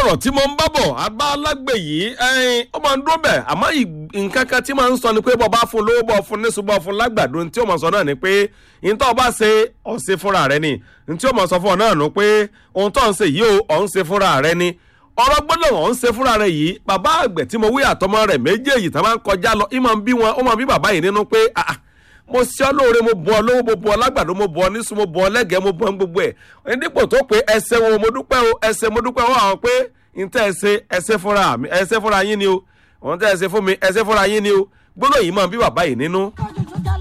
ọ̀rọ̀ tí mo ń bá bọ̀ abá alágbè yìí ẹyin ó máa ń dún bẹ̀ àmọ́ nǹkan kan tí máa ń sọ ni pé bọ́ba fún lówó bọ́ fún níṣu bọ́ fún lágbàdo tí ó máa sọ náà ni pé ìtọ́ ọba ṣe ọ̀ṣẹ́ fúnra rẹ ni tí ó máa sọ fún ọ náà nù pé ohun tó ń ṣe yìí ó ọ̀ ń ṣe fúnra rẹ ni ọ̀rọ̀ gbọ́dọ̀ ọ̀ ń ṣe fúnra rẹ yìí bàbá àgbẹ̀ tí mo wí àtọmọ rẹ̀ méjèèjì tá máa ń kọjá lọ ìmọ̀ ń bí wọn ó máa bí bàbá yìí nínú pé ah mo ṣe ọ́ lóore mo bọ́ ọ lówó mo bọ́ ọ lágbàdo mo bọ́ ọ níṣu mo bọ́ ọ lẹ́gẹ̀ẹ́ mo bọ́ ọ gbogbo ẹ̀ dípò tó pé ẹsẹ̀ wo mo dúpẹ́ o ẹsẹ̀ mo dúpẹ́ o àwọn pé ntẹ́ ẹsẹ̀ ẹsẹ̀ fúnra mi ẹsẹ̀ fúnra yín ni o òun tẹ́ ẹsẹ̀ fún mi ẹsẹ̀ fúnra yín ni o gbọ́dọ̀ yìí máa bí bàbá yìí nínú.